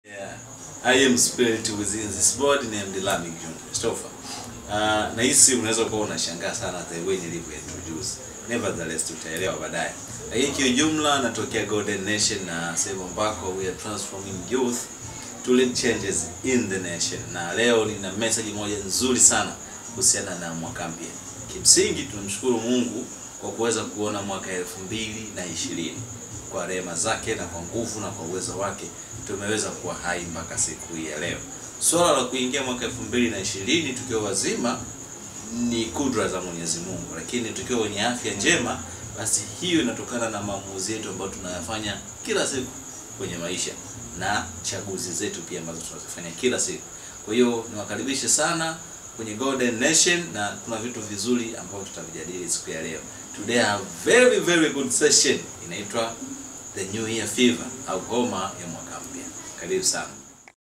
Yeah. I am spirit within this body named Lamin John Christopher. Uh, na hii simu unaweza kuwa unashangaa sana the way nilivyo introduce. Nevertheless tutaelewa baadaye. Lakini kiujumla natokea Golden Nation na sehemu ambako we are transforming youth to lead changes in the nation. Na leo nina message moja nzuri sana kuhusiana na mwaka mpya. Kimsingi tunamshukuru Mungu kwa kuweza kuona mwaka elfu mbili na ishirini kwa rehema zake na kwa nguvu na kwa uwezo wake tumeweza kuwa hai mpaka siku hii ya leo. Swala la kuingia mwaka elfu mbili na ishirini tukiwa wazima ni kudra za Mwenyezi Mungu, lakini tukiwa wenye afya njema, basi hiyo inatokana na maamuzi yetu ambayo tunayafanya kila siku kwenye maisha na chaguzi zetu pia ambazo tunazifanya kila siku. Kwa hiyo niwakaribishe sana kwenye Golden Nation na kuna vitu vizuri ambavyo tutavijadili siku ya leo. Today I have very very good session inaitwa The New Year Fever au homa ya mwaka mpya. Karibu sana.